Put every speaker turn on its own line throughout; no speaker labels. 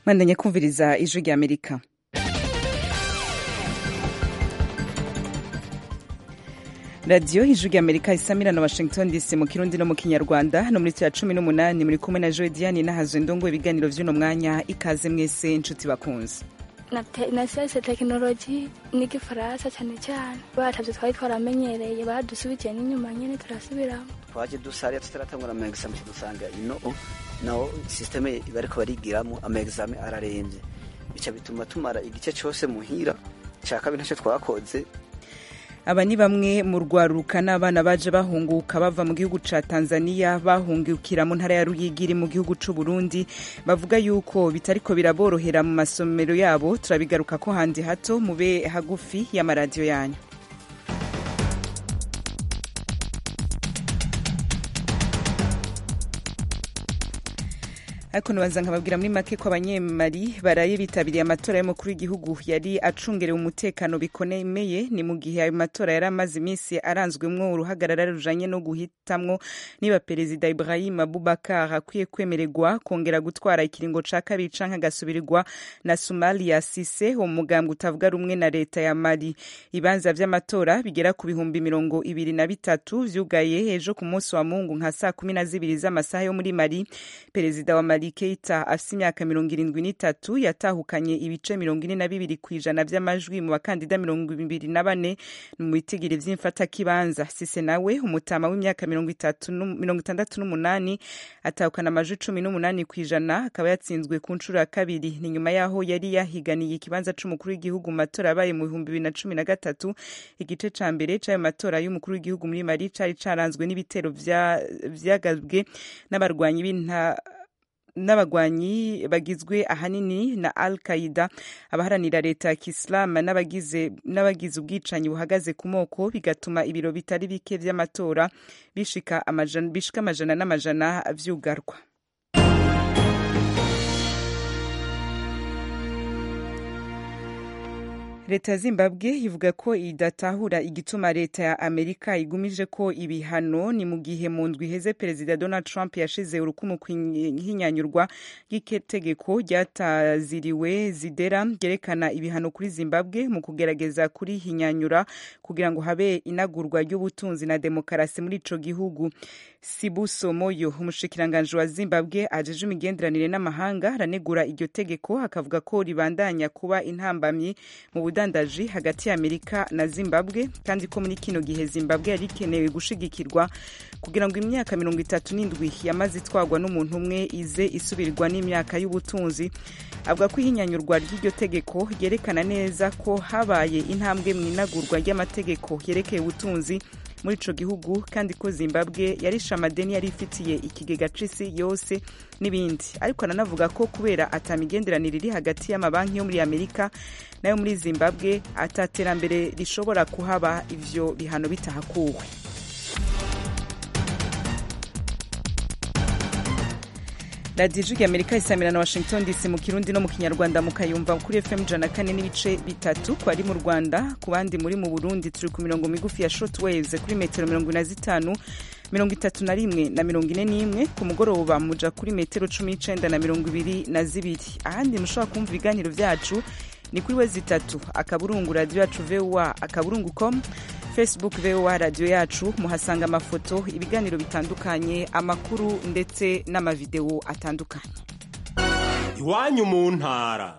mwandanye kumviriza ijwi rya amerika radiyo ijwi rya amerika isamira na washington dc mu kirundi no mu kinyarwanda no muri ya cumi n'umunani muri kumwe na joe diane n'ahazwe ndongo ibiganiro vy'uno mwanya ikaze mwese inshuti bakunze
na siyanse tekinoloji n'igifaransa cyane cyane batavyo twari twaramenyereye badusubikiye n'inyuma nyene turasubiramo
twaje dusariya tutaratangura ama examen dusanga ino naho systeme bariko barigiramo ama examen araremvye bica bituma tumara igice cose muhira ca kabiri ntaco twakoze
aba ni bamwe mu rwaruka n'abana baje bahunguka bava mu gihugu ca tanzania bahungukira mu ntara ya ruyigiri mu gihugu c'u burundi bavuga yuko bitariko biraborohera mu masomero yabo turabigaruka ko handi hato mube hagufi y'amaradiyo yanyu ariko ntibanza nkababwira muri make ko abanyemari baraye bitabiriye amatora y'umukuru w'igihugu yari acungerewe umutekano bikomeye ni mu gihe ayo matora yari amaze iminsi aranzwemwo uruhagarara rujanye no guhitamwo niba perezida ibrahim abubakar akwiye kwemererwa kongera gutwara ikiringo ca kabiri canke agasubirirwa na sumalia sise uwo mugambwe utavuga rumwe na leta ya mali ibanza vy'amatora bigera ku bihumbi mirongo ibiri na bitatu vyugaye ejo ku munsi wa mungu nka saa kumi na zibiri z'amasaha yo muri mali perezida wa mali keita afise imyaka mirongo irindwi n'itatu yatahukanye ibice mirongo ine na bibiri ku ijana vy'amajwi mu bakandida mirongo ibiri na bane mu bitigiri vy'imfatakibanza sise nawe umutama w'imyaka mirongo itandatu n'umunani atahukana amajwi cumi n'umunani ku ijana akaba yatsinzwe ku nshuro ya kabiri ni nyuma yaho yari yahiganiye ikibanza c'umukuru w'igihugu mu matora yabaye mu bihumbi bibiri na cumi na gatatu igice ca mbere c'ayo matora y'umukuru w'igihugu muri mali cari caranzwe n'ibitero vyagabwe n'abarwanyi b'inta n'abagwanyi bagizwe ahanini na al qaida abaharanira leta ya kisilamu n'abagize ubwicanyi buhagaze ku moko bigatuma ibiro bitari bike vy'amatora bishika amajana n'amajana vyugarwa leta ya zimbabwe ivuga ko idatahura igituma leta ya amerika igumije ko ibihano ni mu gihe mu ndwi iheze perezida donald trump yashize urukumu ku ihinyanyurwa ry'itegeko ryataziriwe zidera ryerekana ibihano kuri zimbabwe mu kugerageza kurihinyanyura kugira ngo habe inagurwa ry'ubutunzi na demokarasi muri ico gihugu sibuso moyo umushikiranganji wa zimbabwe ajeje imigenderanire n'amahanga aranegura iryo tegeko akavuga ko ribandanya kuba intambamyi mu ubudandaji hagati ya amerika na zimbabwe kandi ko muri kino gihe zimbabwe yari ikenewe gushigikirwa kugira ngo imyaka mirongo itatu n'indwi yamaze itwarwa n'umuntu umwe ize isubirirwa n'imyaka y'ubutunzi avuga ko ihinyanyurwa ry'iryo tegeko ryerekana neza ko habaye intambwe mu inagurwa ry'amategeko yerekeye ubutunzi muri ico gihugu kandi ko zimbabwe yarishe amadeni yari ifitiye ikigega c'isi yose n'ibindi ariko aranavuga ko kubera atamigenderanire iri hagati y'amabanki yo muri amerika nayo muri zimbabwe ataterambere rishobora kuhaba ivyo bihano bitahakuwe radiyo ijwi amerika isamira na washington dc mu kirundi no mu kinyarwanda mukayumva kuri fm ijana kane n'ibice bitatu ku bari mu rwanda ku bandi muri mu burundi turi ku mirongo migufi ya short waves kuri metero mirongo ine na zitanu mirongo itatu na rimwe na mirongo ine n'imwe ku mugoroba muja kuri metero cumi n'icenda na mirongo ibiri na zibiri ahandi mushobora kumva ibiganiro vyacu ni kuri we zitatu akaburungu radiyo yacu voa akaburungu com facebook voa radiyo yacu muhasanga amafoto ibiganiro bitandukanye amakuru ndetse n'amavidewo atandukanye
iwanyu mu ntara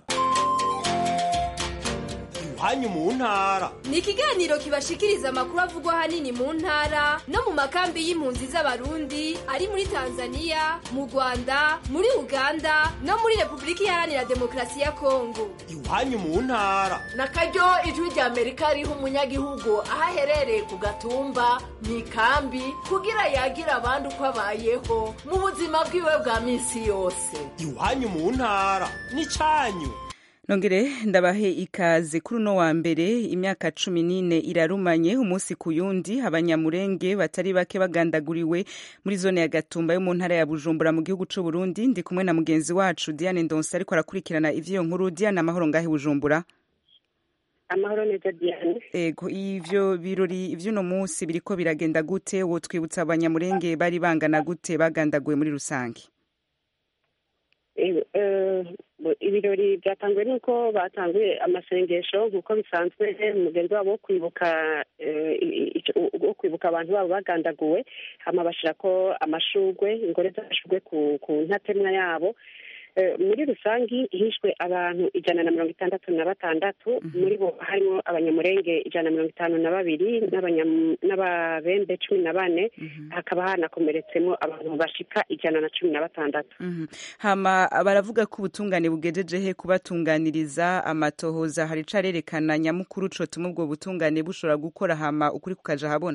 iwanyu mu ntara
ni ikiganiro kibashikiriza amakuru avugwa ahanini mu ntara no mu makambi y'impunzi z'abarundi ari muri tanzania mu rwanda muri uganda no muri repubulika iharanira demokarasi ya kongo
iwanyu mu ntara
na karyo ijwi rya amerika riha umunyagihugu aho aherereye ku gatumba mu ikambi kugira yagira abandi uko abayeho mu buzima bwiwe bwa minsi yose
iwanyu mu ntara ni cyanyu
nongere ndabahe ikaze kuri uno wa mbere imyaka cumi n'ine irarumanye umunsi ku yundi abanyamurenge batari bake bagandaguriwe muri zone ya gatumba yo mu ntara ya bujumbura mu gihugu c'u burundi ndi kumwe na mugenzi wacu diane ndonse ariko arakurikirana ivy'iyo nkuru diane amahoro ngahe bujumbura
amahoro neza diane
ego ivyo birori ivy'uno munsi biriko biragenda gute wotwibutsa abanyamurenge bari bangana gute bagandaguwe muri rusange
Bo- ibirori byatanguwe n'uko batanguye amasengesho nk'uko bisanzwe umugenzi wabo wo kwibuka eh, i- i- wo kwibuka abantu babo bagandaguwe hama bashirako amashurwe ingore z'amashurwe ku, ku ntatemwa yabo Eh, muri rusangi hishwe abantu ijana na mirongo itandatu na batandatu muri bo harimo abanyamurenge ijana na mirongo itanu na babiri n'abanyam- n'ababembe cumi na bane hakaba hanakomeretsemo abantu bashika ijana na cumi na batandatu
Mhm. hama baravuga ko ubutungane bugejeje he kubatunganiriza amatohoza hari carerekana nyamukuru cotuma ubwo butungane bushobora gukora hama ukuri kukaja habona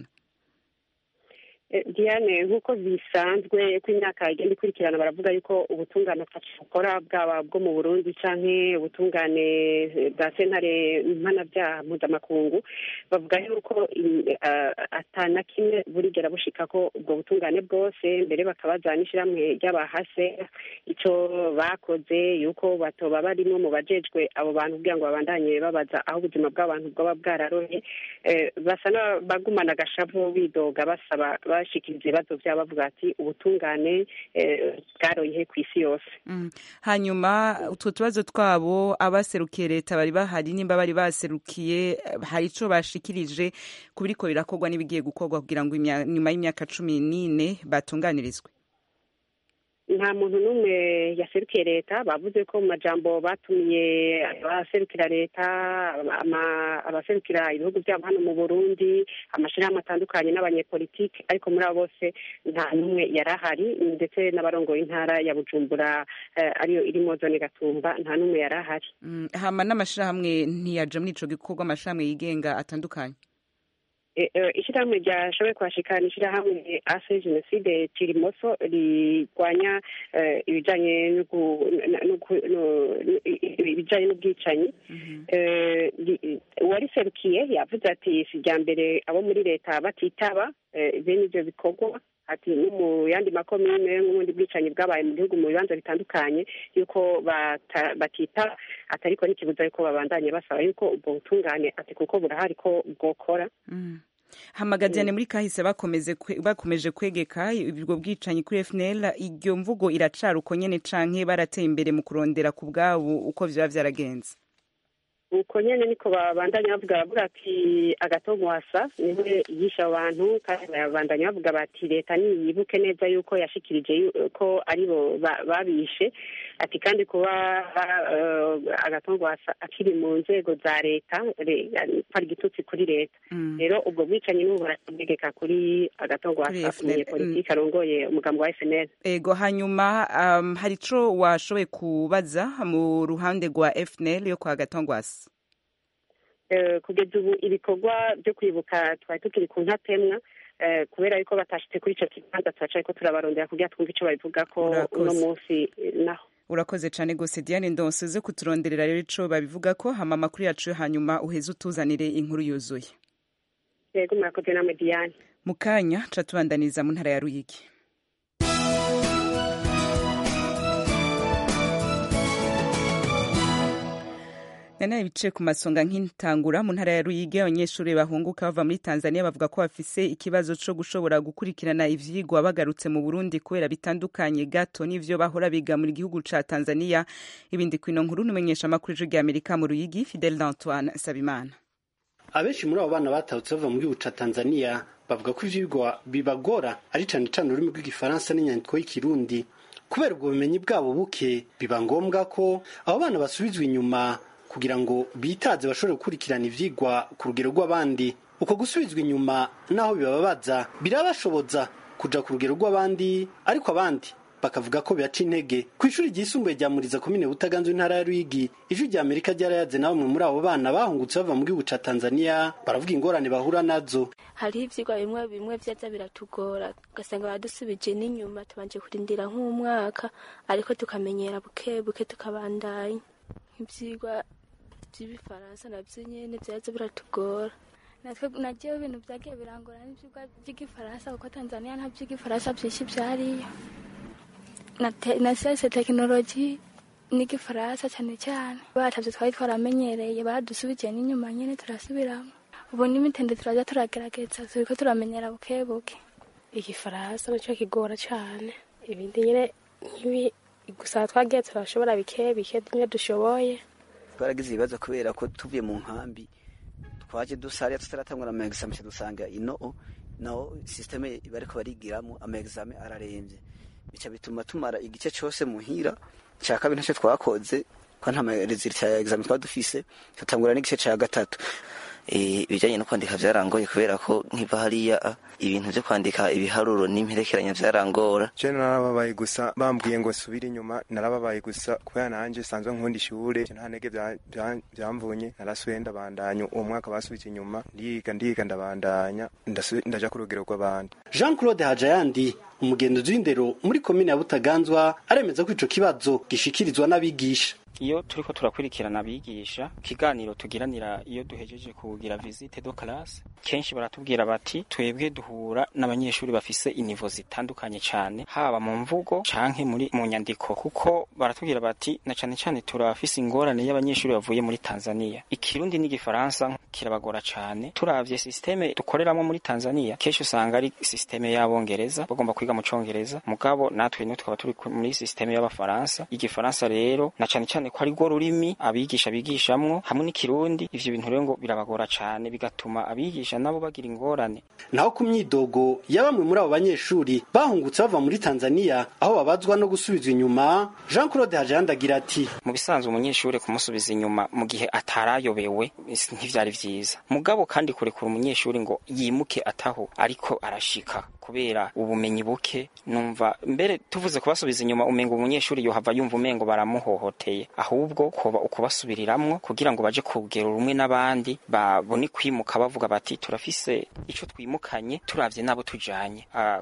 Eh, Diane nk'uko bisanzwe ko imyaka igenda ikurikirana baravuga yuko ubutungane ataco bukora bwaba bwo mu Burundi canke ubutungane eh, bwa sentare mpanavyaha mpuzamakungu bavuga yuko i- ah, atana kimwe burigera bushika ko ubwo butungane bwose mbere bakabaza n'ishirahamwe ry'abahase ico bakoze yuko batoba barimo mu bajejwe abo bantu kugira ngo babandanye babaza aho ubuzima bw'abantu bwaba bwararoye Eh, basa n'abagumana agashavu bidoga basaba bashikiriza ibibazo vyabo bavuga ati ubutungane eh, bwaroye he kw'isi yose
Mhm. hanyuma utwo tubazo twabo abaserukiye leta bari bahari nimba bari baserukiye eh, hari ico bashikirije ku biriko birakorwa n'ibigiye gukorwa kugira ngo imya- nyuma y'imyaka cumi n'ine batunganirizwe
nta muntu n'umwe yaserukiye leta bavuze ko mu majambo batumiye abaserukira leta ama- abaserukira ibihugu byabo hano mu burundi amashirahamwe atandukanye n'abanyepolitike ariko muri abo bose nta n'umwe yari ahari ndetse n'abarongoye intara ya bujumbura eh, ariyo irimo zone gatumba nta n'umwe yari ahari
Mm, hama n'amashirahamwe ntiyaja muri ico gikorwa amashirahamwe yigenga atandukanye
Eh, eh, ishirahamwe ryashoboye kuhashikana ishirahamwe ase jenoside kirimoso rirwanya eh, ibijanye n'ugu- na- n'ugu- no- i- i- ibijanye n'ubwicanyi Eh, ri- uwariserukiye yavuze ati si irya mbere abo muri leta batitaba eh, bene ivyo bikorwa ati no mu yandi makomine n'ubundi bwicanyi bwabaye mu gihugu mu bibanza bitandukanye yuko bata- batitaba atariko n'ikibuza yuko babandanye basaba yuko ubwo butungane ati kuko burahari ko bwokora
Mm. hamagajane muri kahise bakomeze kwe- bakomeje kwegeka ubwo bwicanyi kuri FNL iryo mvugo iracari uko nyene canke barateye imbere mu kurondera ku bwabo uko vyoba vyaragenze
uko nyene niko babandanya bavuga bavuga ati agatogwasa niwe yisha abantu kandi babandanya bavuga bati leta niyibuke neza yuko yashikirije yu- ko aribo ba- babishe ati kandi kuba uh, agatogwasa akiri mu nzego za leta re- ko ari igitutsi kuri leta
Mm.
rero ubwo bwicanyi n'ubu burategeka kuri
Kuri
agatogwasa
FNL,
umunyepolitike arongoye umugambi wa FNL
ego hanyuma um, hari ico washoboye kubaza mu ruhande rwa FNL yo kwa Gatongwasi
Eh, kugeza ubu ibikorwa byo kwibuka twari tukiri ku ntatemwa eh, kubera yuko batashitse kuri ico kibanza turacaye ko turabarondera kugira twumve ico babivuga ko
Urakoze.
uno munsi eh, naho
urakoze cane gose Diane Ndonse uze kuturonderera rero ico babivuga ko hama amakuru yacu yo hanyuma uheze utuzanire inkuru yuzuye
yego murakoze namwe Diane
mu kanya ca tubandaniza mu ntara ya Ruyigi nanaye bice ku masonga nk'intangura mu ntara ya Ruyigi abanyeshuri bahunguka bava muri Tanzania bavuga ko bafise ikibazo co gushobora gukurikirana ivyigwa bagarutse mu Burundi kubera bitandukanye gato n'ivyo bahora biga muri gihugu ca Tanzania ibindi kwino nkuru numenyesha amakuru y'ijwi rya Amerika mu Ruyigi Fidel Antoine Sabimana
abenshi muri abo bana batahutse bava mu gihugu ca tanzania bavuga ko ivyigwa bibagora ari cane cane ururimi rw'igifaransa n'inyandiko y'ikirundi kubera ubwo bumenyi bwabo buke biba ngombwa ko abo bana basubizwa inyuma kugira ngo bitaze bashobore gukurikirana ivyigwa ku rugero rw'abandi uko gusubizwa inyuma naho bibababaza birabashoboza kuja ku rugero rw'abandi ariko abandi bakavuga ko bibaca intege ku ishuri ryisumbuye rya muriza komine butaganzwe intara ya ruyigi ijwi rya amerika ryarayaze na bamwe muri abo bana bahungutse bava mu gihugu ca tanzania baravuga ingorane bahura nazo
hariho ivyigwa bimwe bimwe vyaza biratugora ugasanga badusubije n'inyuma tubanje kurindira nk'umwaka ariko tukamenyera buke buke tukabandanya nk'ivyigwa vy'ibifaransa navyo nyene vyaza biratugora natwe najewe ibintu vyagiye birangora n'ivyigwa vy'igifaransa kuko tanzania nta vy'igifaransa vyinshi vyariyo na te- na siyanse tekinoloji n'igifaransa cane cane batavyo twari twaramenyereye badusubije n'inyuma nyene turasubiramo ubu n'imitende turaja turagerageza turiko turamenyera buke buke
igifaransa nacyo kigora cyane ibindi nyine nk'ibi
gusa twagiye turashobora bike bike bimwe dushoboye
twaragize ibibazo kubera ko tuvuye mu nkambi twaje dusariya tutaratangura ama examen dusanga ino naho systeme bariko barigiramo ama examen araremvye bica bituma tumara igice cose muhira ca kabiri ntacyo twakoze ko nta resultat ya examen twaba dufise tutangura n'igice ca gatatu
ibijyanye no kwandika byarangoye kubera ko nkiva hariya ibintu byo kwandika ibiharuro n'imperekeranya byarangora
je narababaye gusa bambwiye ngo subire inyuma narababaye gusa kubera nanje sanzwe nkunda ishure nta ntege byamvunye narasuye ndabandanya uwo mwaka basubije inyuma ndiga ndiga ndabandanya ndaja ku rugero rw'abandi
jean claude hajayandi umugenzuzi w'indero muri komine ya butaganzwa aremeza ko ico kibazo gishikirizwa n'abigisha
iyo turiko turakurikirana abigisha ikiganiro tugiranira iyo duhejeje kugira visite do classe kenshi baratubwira bati twebwe duhura n'abanyeshuri bafise inivo zitandukanye cyane haba mu mvugo canke muri mu nyandiko kuko baratubwira bati na cane cane turafise ingorane y'abanyeshuri bavuye muri Tanzania ikirundi n'igifaransa kirabagora cane turavye systeme dukoreramo muri Tanzania kenshi usanga ari systeme y'abongereza bagomba kwiga mu congereza mugabo natwe no tukaba turi muri systeme y'abafaransa igifaransa rero na cane cane ko ari rwo rurimi abigisha bigishamwo hamwe n'ikirundi ivyo bintu rero ngo birabagora cane bigatuma abigisha nabo bagira ingorane
naho ku myidogo ya bamwe muri abo banyeshuri bahungutse bava muri Tanzania aho babazwa no gusubizwa inyuma Jean Claude Hajanda agira ati
mu bisanzwe umunyeshuri kumusubiza inyuma mu gihe atarayobewe ntivyari vyiza mugabo kandi kurekura umunyeshuri ngo yimuke ataho ariko arashika kubera ubumenyi buke numva mbere tuvuze kubasubiza inyuma umengo umunyeshuri yohava yumva umengo baramuhohoteye ahubwo kuba ukubasubiriramwo kugira ngo baje kugera rumwe n'abandi babone kwimuka bavuga bati turafise ico twimukanye turavye nabo tujanye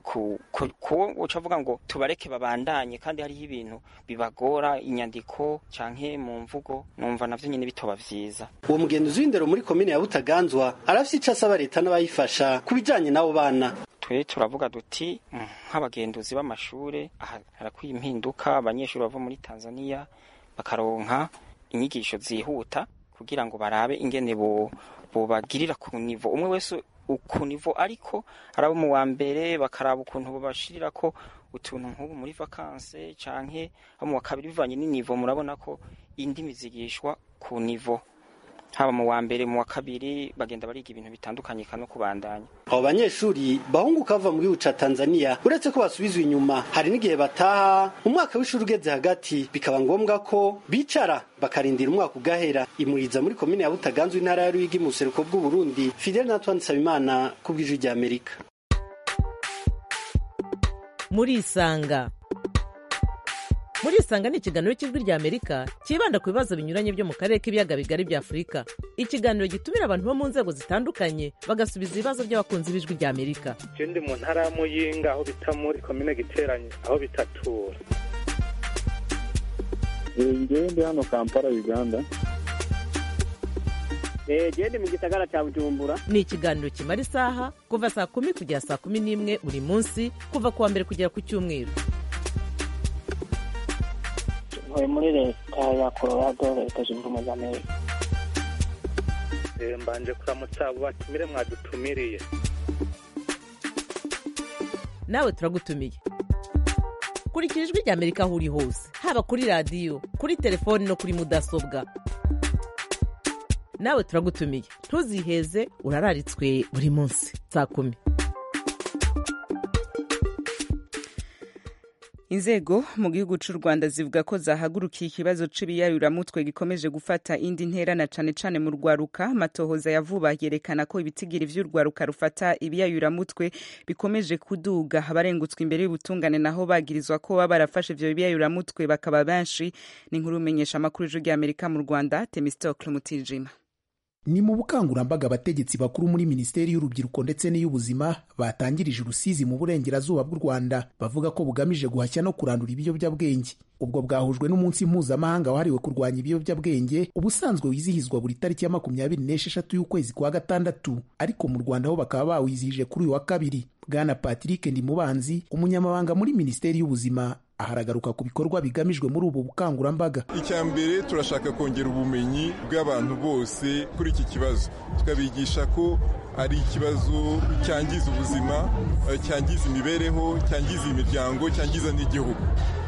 kuwo uca avuga ngo tubareke babandanye kandi hariho ibintu bibagora inyandiko canke mu mvugo numva navyo nyene bitoba vyiza
uwo mugenzi w'indero muri komine ya butaganzwa arafise ico asaba leta n'abayifasha ku bijanye n'abo bana
twe turavuga duti nk'abagenduzi b'amashure harakwiye impinduka abanyeshuri bava muri Tanzania bakaronka inyigisho zihuta kugira ngo barabe ingene bo bobagirira ku nivo umwe wese ku nivo ariko arabo mu wa mbere bakaraba ukuntu babashirira ko utuntu nk'ubu muri vakanse canke abo mu wa kabiri bivanye n'inivo murabona ko indimi zigishwa ku nivo haba mu wa mbere mu wa kabiri bagenda bariga ibintu bitandukanye no kubandanya
abo banyeshuri bahunguka bava mu gihugu ca Tanzania uretse ko basubizwa inyuma hari n'igihe bataha umwaka w'ishuri ugeze hagati bikaba ngombwa ko bicara bakarindira umwaka ugahera imuriza muri komine ya Butaganzwe intara ya Ruyigi mu buseruko bw'u Burundi Fidel Natwan Nsabimana ku bw'ijwi rya Amerika
muri isanga muri isanga ni ikiganiro cy'ijwi rya amerika cyibanda ku bibazo binyuranye byo mu karere k'ibiyaga bigari bya afurika ikiganiro gitumira abantu bo mu nzego zitandukanye bagasubiza ibibazo by'abakunzi b'ijwi rya amerika
ndi mu ntara ya muyinga aho bita muri komine giteranye aho bitatura
ngewe ndi hano kampala uganda
gende mu gisagara cya bujumbura
ni ikiganiro kimara isaha kuva saa kumi kugera saa kumi n'imwe buri munsi kuva ku wa mbere kugera ku cyumweru
ntuye muri leta ya colorado leta zunze ubumwe za amerika
mbanje kuramutsa abo batumire mwadutumiriye
nawe turagutumiye kurikira ijwi rya amerika aho uri hose haba kuri radiyo kuri telefoni no kuri mudasobwa nawe turagutumiye ntuziheze urararitswe buri munsi saa kumi
inzego mu gihugu cy'u rwanda zivuga ko zahagurukiye ikibazo c'ibiyayuramutwe gikomeje gufata indi ntera na cane cane mu rwaruka matohoza ya vuba yerekana ko ibitigiri vy'urwaruka rufata ibiyayuramutwe bikomeje kuduga abarengutswe imbere y'ubutungane naho bagirizwa ko baba barafashe ivyo biyayuramutwe bakaba benshi ni inkuru umenyesha amakuru y'ijwi ry'amerika mu rwanda temistocle mutijima
ni mu bukangurambaga abategetsi bakuru muri minisiteri y'urubyiruko ndetse n'iy'ubuzima batangirije urusizi mu burengerazuba bw'u rwanda bavuga ko bugamije guhashya no kurandura ibiyobyabwenge ubwo bwahujwe n'umunsi mpuzamahanga wahariwe kurwanya ibiyobyabwenge ubusanzwe wizihizwa buri tariki ya makumyabiri n'esheshatu y'ukwezi kwa gatandatu ariko mu rwanda ho bakaba bawizihije kuri uyu wa kabiri bwana patrick ndimubanzi umunyamabanga muri minisiteri y'ubuzima aharagaruka ku bikorwa bigamijwe muri ubu bukangurambaga
icya mbere turashaka kongera ubumenyi bw'abantu bose kuri iki kibazo tukabigisha ko ari ikibazo cyangiza ubuzima cyangiza imibereho cyangiza imiryango cyangiza n'igihugu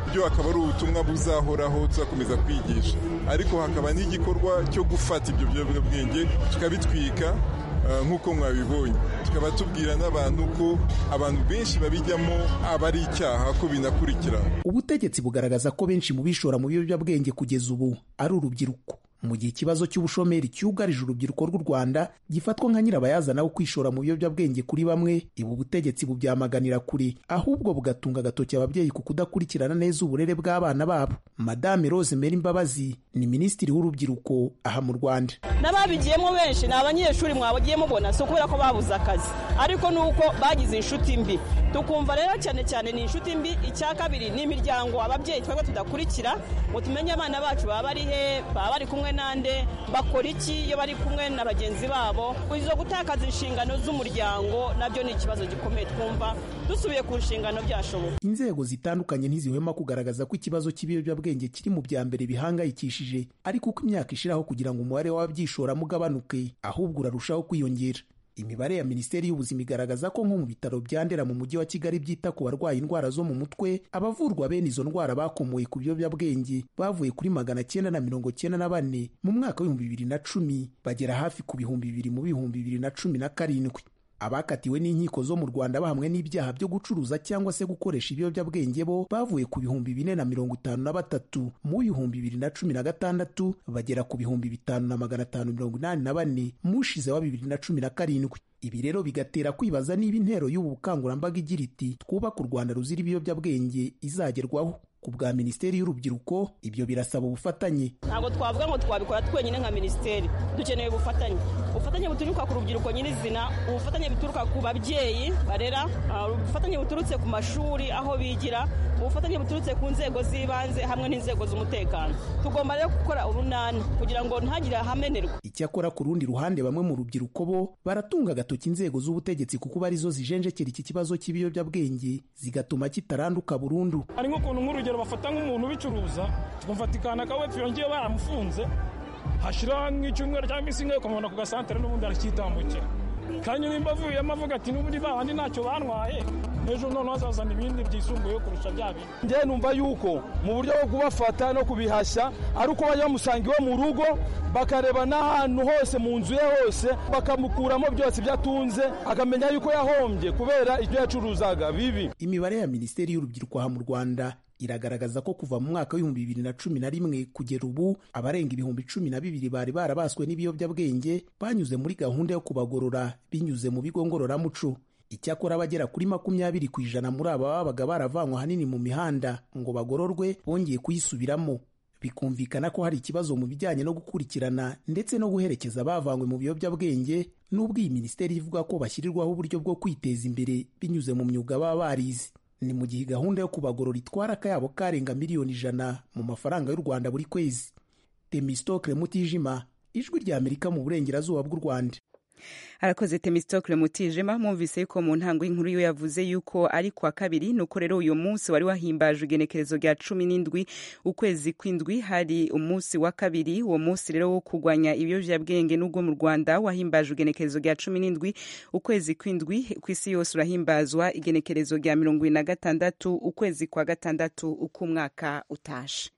byo akaba ari ubutumwa buzahoraho tuzakomeza kwigisha ariko hakaba n'igikorwa cyo gufata ibyo biyobyabwenge tukabitwika nk'uko mwabibonye tukaba tubwira n'abantu ko abantu benshi babijyamo aba ari icyaha ko binakurikirana
ubutegetsi bugaragaza ko benshi mu bishora mu biyobyabwenge kugeza ubu ari urubyiruko mu gihe ikibazo cy'ubushomeri cyugarije urubyiruko rw'u rwanda gifatwa nka nyirabayazana wo kwishora mu biyobyabwenge kuri bamwe ibu butegetsi bubyamaganira kure ahubwo bugatunga agatoki ababyeyi ku kudakurikirana neza uburere bw'abana babo madame rose meri mbabazi ni minisitiri w'urubyiruko aha mu rwanda
n'ababigiyemo benshi ni abanyeshuri mwabagiye mubona si ukubera ko babuze akazi ariko ni uko bagize inshuti mbi tukumva rero cyane cyane ni inshuti mbi icya kabiri ni imiryango ababyeyi twebwe tudakurikira ngo tumenye abana bacu baba bari he baba bari kumwe nande bakora iki iyo bari kumwe na bagenzi babo izo gutakaza inshingano z'umuryango nabyo ni ikibazo gikomeye twumva dusubiye ku nshingano byashoboka
inzego zitandukanye ntizihwema kugaragaza ko ikibazo cy'ibiyobyabwenge kiri mu bya mbere bihangayikishije ariko uko imyaka ishiraho kugira ngo umubare w'ababyishoramo ugabanuke ahubwo urarushaho kwiyongera imibare ya minisiteri y'ubuzima igaragaza ko nko mu bitaro bya ndera mu mujyi wa kigali byita ku barwaye indwara zo mu mutwe abavurwa bene izo ndwara bakomoye ku biyobyabwenge bavuye kuri magana cyenda na mirongo cyenda na bane mu mwaka w'ibihumbi bibiri na cumi bagera hafi ku bihumbi bibiri mu bihumbi bibiri na cumi na karindwi abakatiwe n'inkiko zo mu rwanda bahamwe n'ibyaha byo gucuruza cyangwa se gukoresha ibiyobyabwenge bo bavuye ku bihumbi bine na mirongo itanu na batatu mu bihumbi bibiri na cumi na gatandatu bagera ku bihumbi bitanu na magana atanu mirongo inani na bane mu ushize wa bibiri na cumi na karindwi ibi rero bigatera kwibaza niba intero y'ubu bukangurambaga igira iti twubake u rwanda ruzira ibiyobyabwenge izagerwaho ku bwa minisiteri y'urubyiruko ibyo birasaba ubufatanye
ntabwo twavuga ngo twabikora twenyine nka minisiteri dukeneye ubufatanye ubufatanye buturuka ku rubyiruko nyirizina ubufatanye buturuka ku babyeyi barera ubufatanye buturutse ku mashuri aho bigira ubufatanye buturutse ku nzego z'ibanze hamwe n'inzego z'umutekano tugomba rero gukora urunani kugira ngo ntihagire ahamenerwa
icyakora ku rundi ruhande bamwe mu rubyiruko bo baratunga agatoki inzego z'ubutegetsi kuko arizo zijenjekera iki kibazo cy'ibiyobyabwenge zigatuma kitaranduka burundu
hari nk'ukuntu nk'urugero bafata nk'umuntu ubicuruza tukumvatikana akawepfo yongeye baramufunze hashira nk'icyumweru cyangwa iminsi imwe ukamubona ku gasantere n'ubundi aracyitambukira kandi nimba avuyemo avuga ati n'ubundi ba bandi ntacyo bantwaye ejo noneho hazazana ibindi byisumbuyeho kurusha bya bindi
njyewe numva yuko mu buryo bwo kubafata no kubihashya ari uko bajya bamusanga iwe mu rugo bakareba n'ahantu hose mu nzu ye hose bakamukuramo byose ibyo atunze akamenya yuko yahombye kubera ibyo yacuruzaga bibi
imibare ya minisiteri y'urubyiruko aha mu rwanda iragaragaza ko kuva mu mwaka w'ibihumbi bibiri na cumi na rimwe kugera ubu abarenga ibihumbi cumi na bibiri bari barabaswe n'ibiyobyabwenge banyuze muri gahunda yo kubagorora binyuze mu bigo ngororamuco icyakora abagera kuri makumyabiri ku ijana muri aba babaga baravanywe ahanini mu mihanda ngo bagororwe bongeye kuyisubiramo bikumvikana ko hari ikibazo mu bijyanye no gukurikirana ndetse no guherekeza abavanywe mu biyobyabwenge n'ubwo iyi minisiteri ivuga ko bashyirirwaho uburyo bwo kwiteza imbere binyuze mu myuga baba barize ni mu gihe gahunda yo kubagorora itwara akayabo karenga miliyoni ijana mu mafaranga y'u rwanda buri kwezi temistokle mutijima ijwi rya amerika mu burengerazuba bw'u rwanda
arakoze temistokle mutijima mwumvise yuko mu ntango y'inkuru yo yavuze yuko ari kwa kabiri nuko rero uyu munsi wari wahimbaje igenekerezo rya cumi n'indwi ukwezi kw'indwi hari umunsi wa kabiri uwo munsi rero wo kurwanya ibiyobyabwenge n'ubwo mu rwanda wahimbaje igenekerezo rya cumi n'indwi ukwezi kw'indwi ku isi yose urahimbazwa igenekerezo rya mirongo ibiri na gatandatu ukwezi kwa gatandatu uko umwaka utashe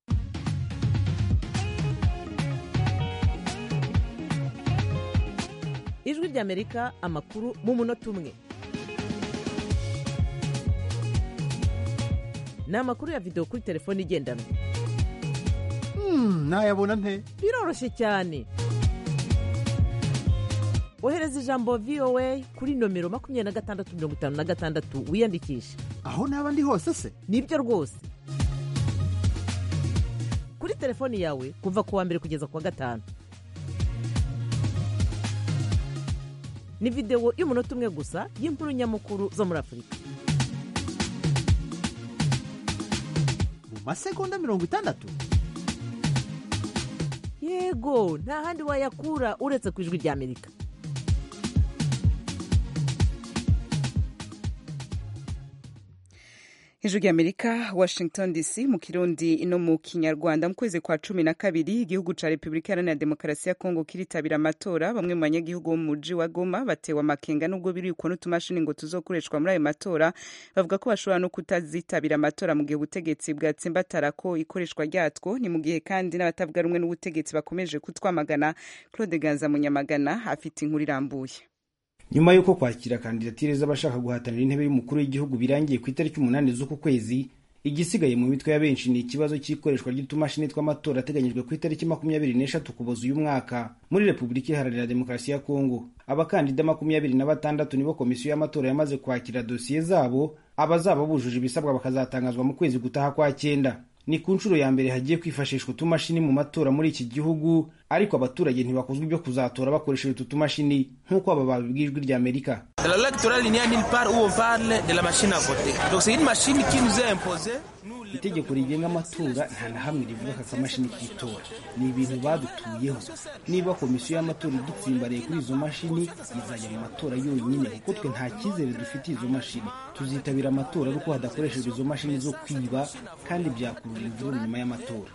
ijwi ry'amerika amakuru mu munota umwe ni amakuru ya videwo kuri telefone igendanwa
nayabona nte
biroroshye cyane ohereza ijambo voa kuri nomero makumyabiri na gatandatu mirongo itanu na gatandatu wiyandikishe
aho naba ndi hose se
nibyo rwose kuri telefoni yawe kuva ku wa mbere kugeza ku wa gatanu ni videwo y'umunota umwe gusa y'inkuru nyamukuru zo muri afurika
mu masegonda mirongo itandatu
yego nta handi wayakura uretse ku ijwi rya amerika
ijwi ry'amerika washington dc mu kirundi no mu kinyarwanda mu kwezi kwa cumi na kabiri igihugu ca repubulika iharanira demokarasi ya kongo kiritabira amatora bamwe mu banyagihugu bo mu muji wa goma batewe amakenga n'ubwo birikwa n'utumashini ngo tuzokoreshwa muri ayo matora bavuga ko bashobora no kutazitabira amatora mu gihe ubutegetsi bwatsimbatara ko ikoreshwa ryatwo ni mu gihe kandi n'abatavuga rumwe n'ubutegetsi bakomeje kutwamagana claude ganza munyamagana afite inkuru irambuye
nyuma y'uko kwakira kandidatire z'abashaka guhatanira intebe y'umukuru w'igihugu birangiye ku itariki umunani z'uku kwezi igisigaye mu mitwe ya benshi ni ikibazo cy'ikoreshwa ry'utumashini tw'amatora ateganyijwe ku itariki makumyabiri n'eshatu kuboza uyu mwaka muri repubulika iharanira demokarasi ya kongo abakandida makumyabiri na batandatu nibo komisiyo y'amatora yamaze kwakira dosiye zabo abazaba bujuje ibisabwa bakazatangazwa mu kwezi gutaha kwa cyenda ni ku nshuro ya mbere hagiye kwifashishwa utumashini mu matora muri iki gihugu ariko abaturage ntibakozwa ibyo kuzatora bakoresheje utu tumashini nk'uko aba babibwijwe rya amerika
La loi électorale, il n'y a nulle part où on parle de la machine à voter. Donc c'est une machine qui nous est imposée.
itegeko rigenga amatora nta na hamwe rivuga aka kamashini k'itora ni ibintu badutuyeho niba komisiyo y'amatora idutsimbariye kuri izo mashini izajya mu matora yonyine kuko twe nta cyizere dufitiye izo mashini tuzitabira amatora ariko hadakoreshejwe izo mashini zo kwiba kandi byakurura imvururu nyuma y'amatora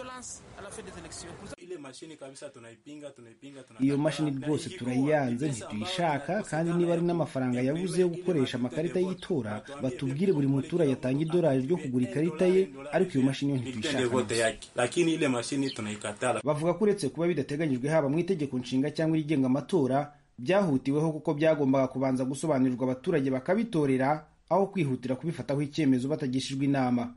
iyo mashini rwose turayiyanze ntituyishaka kandi niba ari n'amafaranga yabuze yo gukoresha amakarita y'itora batubwire buri muturage atanga idolari ryo kugura ikarita ye ariko iyo mashini yo ntituyishaka bavuga ko uretse kuba bidateganyijwe haba mu itegeko nshinga cyangwa irigenga amatora byahutiweho kuko byagombaga kubanza gusobanurirwa abaturage bakabitorera aho kwihutira kubifataho icyemezo batagishijwe inama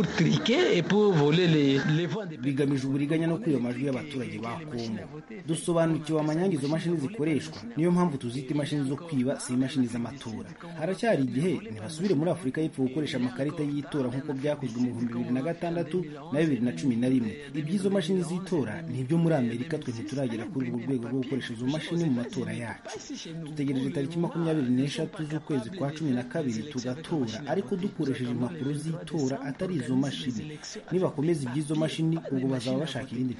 bigamije uburiganya no kwiba amajwi y'abaturage ba kongo dusobanukiwe amanyanga izo mashini zikoreshwa niyo mpamvu tuzita imashini zo kwiba si imashini z'amatora haracyari igihe ntibasubire muri afurika y'epfo gukoresha amakarita y'itora nk'uko byakozwe mu bihumbi bibiri na gatandatu na bibiri na cumi na rimwe iby'izo mashini z'itora ni ibyo muri amerika twe ntituragera kuri urwo rwego rwo gukoresha izo mashini mu matora yacu dutegereje tariki makumyabiri n'eshatu z'ukwezi kwa cumi na kabiri tugatora ariko dukoresheje impapuro z'itora atari izo mashini nibakomeza iby'izo mashini ubwo bazaba bashaka irindi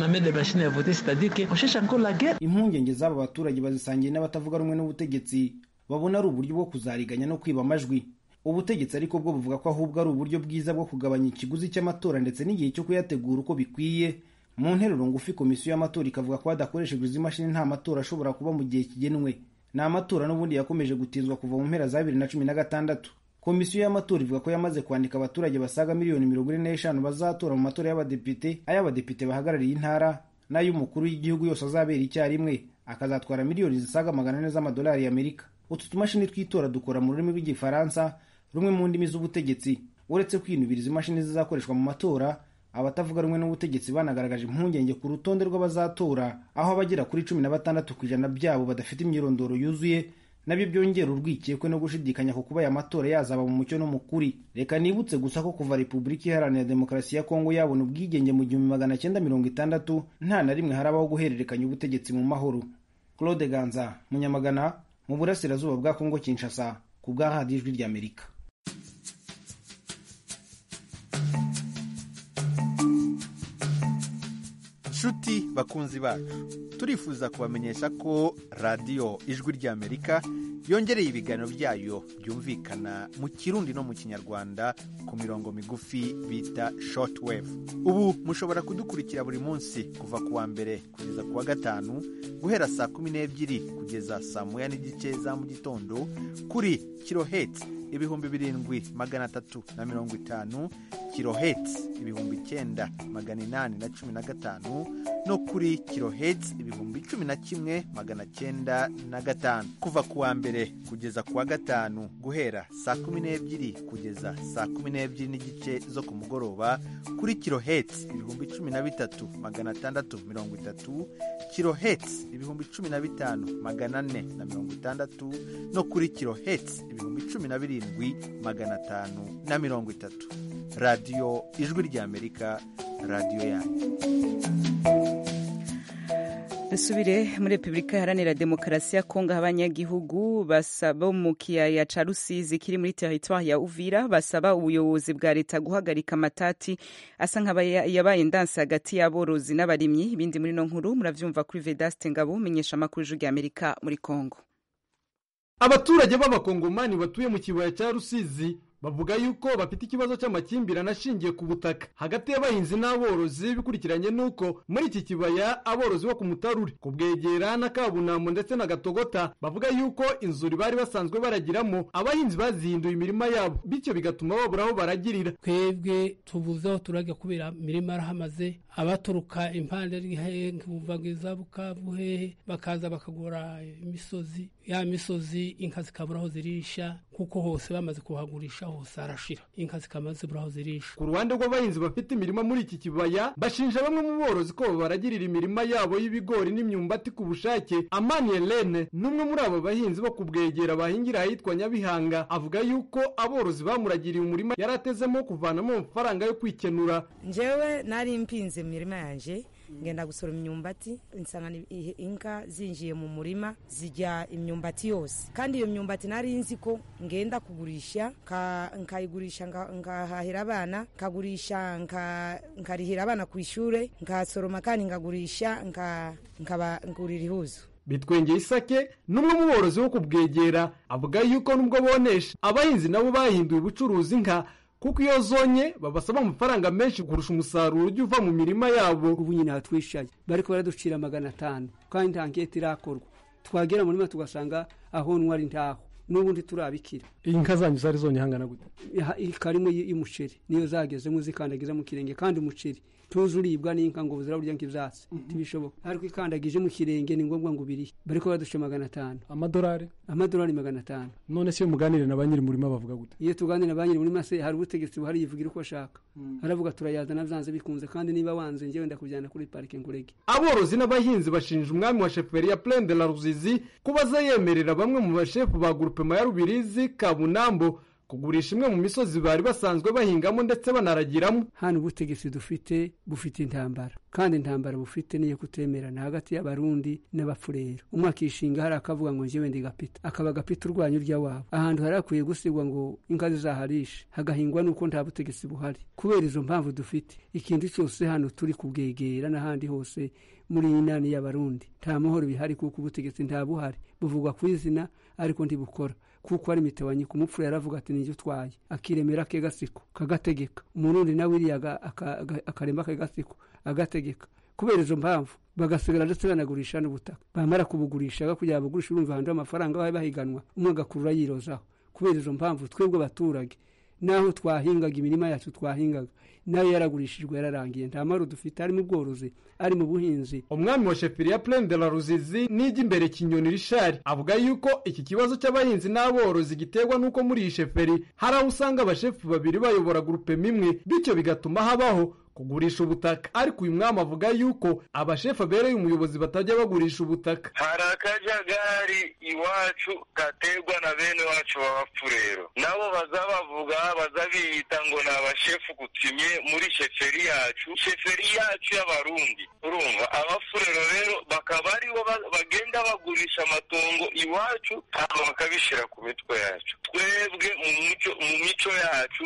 impungenge z'aba baturage bazisangiye n'abatavuga rumwe n'ubutegetsi babona ari uburyo bwo kuzariganya no kwiba amajwi ubutegetsi ariko bwo buvuga ko ahubwo ari uburyo bwiza bwo kugabanya ikiguzi cy'amatora ndetse n'igihe cyo kuyategura uko bikwiye mu nteruro ngufi komisiyo y'amatora ikavuga ko hadakoreshejwe izi mashini nta matora ashobora kuba mu gihe kigenwe ni amatora n'ubundi yakomeje gutinzwa kuva mu mpera za bibiri na cumi na gatandatu komisiyo y'amatora ivuga ko yamaze kwandika abaturage basaga miliyoni mirongo ine n'eshanu bazatora mu matora y'abadepite ay'abadepite bahagarariye intara n'ay'umukuru w'igihugu yose azabera icyarimwe akazatwara miliyoni zisaga magana ane z'amadolari y'amerika utu tumashini tw'itora dukora mu rurimi rw'igifaransa rumwe mu ndimi z'ubutegetsi uretse kwinubira izi mashini zizakoreshwa mu matora abatavuga rumwe n'ubutegetsi banagaragaje impungenge ku rutonde rw'abazatora aho abagera kuri cumi na batandatu ku ijana byabo badafite imyirondoro yuzuye nabyo byongera urwikekwe no gushidikanya ku kuba aya matora yazaba mu mucyo no mu kuri reka nibutse gusa ko kuva repubulika iharanira demokarasi ya kongo yabona ubwigenge mu gihumbi magana cyenda mirongo itandatu nta na rimwe harabaho guhererekanya ubutegetsi mu mahoro claude ganza munyamagana mu burasirazuba bwa kongo kinshasa ku bwa radiyo ijwi ry'amerika
nshuti bakunzi bacu turifuza kubamenyesha ko radiyo ijwi ry'amerika yongereye ibiganiro byayo byumvikana mu kirundi no mu kinyarwanda ku mirongo migufi bita shortwave ubu mushobora kudukurikira buri munsi kuva ku wa mbere kugeza ku wa gatanu guhera saa kumi n'ebyiri kugeza saa moya n'igice za mu gitondo kuri kiloheti ibihumbi birindwi magana atatu na mirongo itanu kiloheti ibihumbi icyenda magana inani na cumi na gatanu no kuri kiloheti ibihumbi cumi na kimwe magana cyenda na gatanu kuva ku wa mbere kugeza ku wa gatanu guhera saa kumi n'ebyiri kugeza saa kumi n'ebyiri n'igice zo ku mugoroba kuri kiloheti ibihumbi cumi na bitatu magana atandatu mirongo itatu kiloheti ibihumbi cumi na bitanu magana ane na mirongo itandatu no kuri kiloheti ibihumbi cumi na birindwi magana atanu na mirongo itatu radiyo ijwi ry'amerika radiyo yanyu
dusubire muri repubulika iharanira demokarasi ya kongo aho abanyagihugu basaba mu kiyaya ca rusizi kiri muri teritwari ya uvira basaba ubuyobozi bwa leta guhagarika amatati asa nk'ayabaye ndansi hagati y'aborozi n'abarimyi ibindi muri no nkuru muravyumva kuri vedaste ngabo umenyesha amakuru ijwi ry'amerika muri kongo
abaturage b'abakongomani batuye mu kibaya cya rusizi
bavuga yuko bafite ikibazo cy'amakimbirane ashingiye ku butaka hagati y'abahinzi n'aborozi bikurikiranye n'uko muri iki kibaya aborozi bo ku mutarure ku bwegera na kabunambo ndetse na gatogota bavuga yuko inzuri bari basanzwe baragiramo abahinzi bazihinduye imirima yabo bityo bigatuma babura aho baragirira
twebwe tubuze aho turajya kubera imirima yarahamaze abaturuka impande kuva bukavu hehe bakaza bakagura imisozi ya misozi inka zikabura aho zirisha kuko hose bamaze kuhagurisha hose harashira inka zikaba zibura aho zirisha
ku ruhande rw'abahinzi bafite imirima muri iki kibaya bashinja bamwe mu borozi ko baragirira imirima yabo y'ibigori n'imyumbati ku bushake amani helene n'umwe muri abo bahinzi bo kubwegera bahingira ahitwa nyabihanga avuga yuko aborozi bamuragiriye umurima yari atezemo kuvanamo amafaranga yo kwikenura
njyewe nari mpinze mu mirima yanjye ngenda gusoroma imyumbati nsanga inka zinjiye mu murima zijya imyumbati yose kandi iyo myumbati nari nzi ko ngenda kugurisha nkayigurisha ngahahira abana nkagurisha nkarihira abana ku ishuri nkasoroma kandi ngagurisha nkabagurira ihuzo
bitwengeye isake n'umwe mu borozi wo kubwegera avuga yuko nubwo bonesha abahinzi nabo bahinduye ubucuruzi nka kuko iyo zonye babasaba amafaranga menshi kurusha umusaruro ujya uva mu mirima yabo
ubu nyine hatwishaye bari baraducira magana atanu kandi nta nkete irakorwa twagera mu murima tugasanga aho ntwari ntaho n'ubundi turabikira
iyi nka zanyu zari zonye hangana gute
karimo y'umuceri niyo zagezemo zikandagiza mu kirenge kandi umuceri tuzi uribwa n'inka ngo zirarya nk'ibyatsi ntibishoboka ariko ikandagije mu kirenge ni ngombwa ngo ubirihe bari ko baduca magana atanu
amadolari
amadolari magana atanu
none se iyo muganire na ba nyiri umurima bavuga gute
iyo tuganira na ba nyiri umurima se hari ubutegetsi buhari yivugira uko ashaka aravuga turayazana byanze bikunze kandi niba wanze njyewe ndakujyana kuri parike ngurege
aborozi n'abahinzi bashinja umwami wa sheferi ya plaine de la ruzizi kuba aza yemerera bamwe mu bashefu ba gurupema ya rubirizi kabunambo kugurisha imwe mu misozi bari basanzwe bahingamo ndetse banaragiramo
hano ubutegetsi dufite bufite intambara kandi intambara bufite niyo kutemerana hagati y'abarundi n'abafurero umwe akishinga hari akavuga ngo njyewe ndi gapita akaba gapita urwanya urya wabo ahantu hari hakwiye gusigwa ngo inka zizaharishe hagahingwa nuko nta butegetsi buhari kubera izo mpamvu dufite ikintu cyose hano turi kubwegera n'ahandi hose muri iyi nani y'abarundi nta mahoro bihari kuko ubutegetsi nta buhari buvugwa ku izina ariko ntibukora kuko ari mitewanyi ku mupfu yaravuga ati nijye utwaye akiremera ke gasiko kagategeka umurundi nawe iriya akarema ke gasiko agategeka kubera izo mpamvu bagasigara ndetse banagurisha n'ubutaka bamara kubugurisha kugira bagurishe urumva ahantu amafaranga babe bahiganwa umwe agakurura yirozaho kubera izo mpamvu twebwe abaturage naho twahingaga imirima yacu twahingaga nayo yaragurishijwe yararangiye nta maro dufite ari mu bworozi ari mu buhinzi
umwami wa sheferi ya plaine de la ruzizi nijya imbere kinyoni rishari avuga yuko iki kibazo cy'abahinzi n'aborozi giterwa n'uko muri iyi sheferi hari aho usanga abashefu babiri bayobora gurupema imwe bityo bigatuma habaho kugurisha ubutaka ariko uyu mwami avuga yuko abashefu abereye umuyobozi batajya bagurisha ubutaka
hari akajagari iwacu gaterwa na bene wacu b'abapfurero nabo baza bavuga baza biyita ngo ni abashefu gutumye muri sheferi yacu sheferi yacu y'abarundi urumva abafurero rero bakaba aribo bagenda bagurisha amatongo iwacu hanyuma bakabishyira ku mitwe yacu twebwe mu mico yacu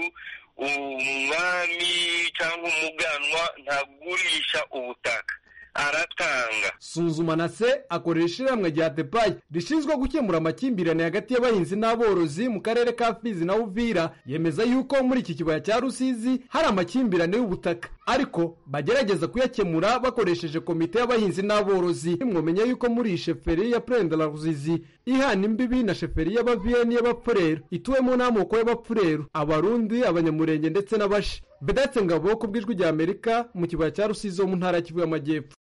umwami cyangwa umuganwa ntagurisha ubutaka aratanga
suzuma na se akorera ishyirahamwe rya depayi rishinzwe gukemura amakimbirane hagati y'abahinzi n'aborozi mu karere ka fizi na uvira yemeza yuko muri iki kibaya cya rusizi hari amakimbirane y'ubutaka ariko bagerageza kuyakemura bakoresheje komite y'abahinzi n'aborozi mwamenye yuko muri iyi sheferi ya purende la rusizi ihana imbibi na sheferi y'abaviyeni y'abapfurero ituwemo n'amoko y'abapfurero abarundi abanyamurenge ndetse n'abashi bedatse ngabo ku bw'ijwi rya amerika mu kibaya cya rusizi wo mu ntara ya kivu y'amajyepfo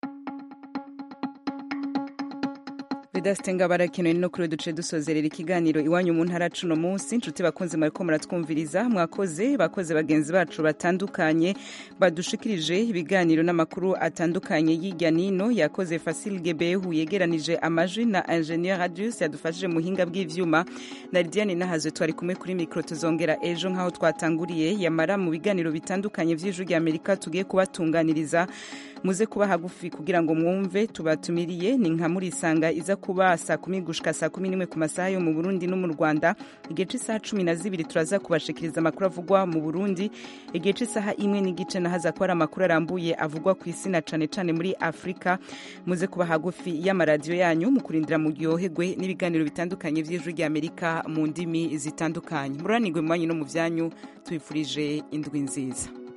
vedasite ngabo arakenewe no kuri duce dusozerera ikiganiro iwanyu mu ntara cuno munsi inshuti bakunze mwariko muratwumviriza mwakoze bakoze bagenzi bacu batandukanye badushikirije ibiganiro n'amakuru atandukanye y'ijya nino yakoze Fasil Gebehu yegeranije amajwi na Ingenieur Radius yadufashije muhinga bw'ivyuma na Lidiane Nahazo twari kumwe kuri micro tuzongera ejo nkaho twatanguriye yamara mu biganiro bitandukanye vy'ijwi rya Amerika tugiye kubatunganiriza muze kuba hagufi kugira ngo mwumve tubatumiriye ni nka murisanga iza kuba saa kumi gushika saa kumi n'imwe ku masaha yo mu burundi no mu rwanda igihe c'isaha cumi na zibiri turaza kubashikiriza amakuru avugwa mu burundi igihe c'isaha imwe n'igice nahaza ko hari amakuru arambuye avugwa ku isi na cane cane muri afurika muze kuba hagufi y'amaradiyo yanyu mu kurindira muryoherwe n'ibiganiro bitandukanye vy'ijwi ry'amerika mu ndimi zitandukanye mururanirwe mu banyu no mu vyanyu tubifurije indwi nziza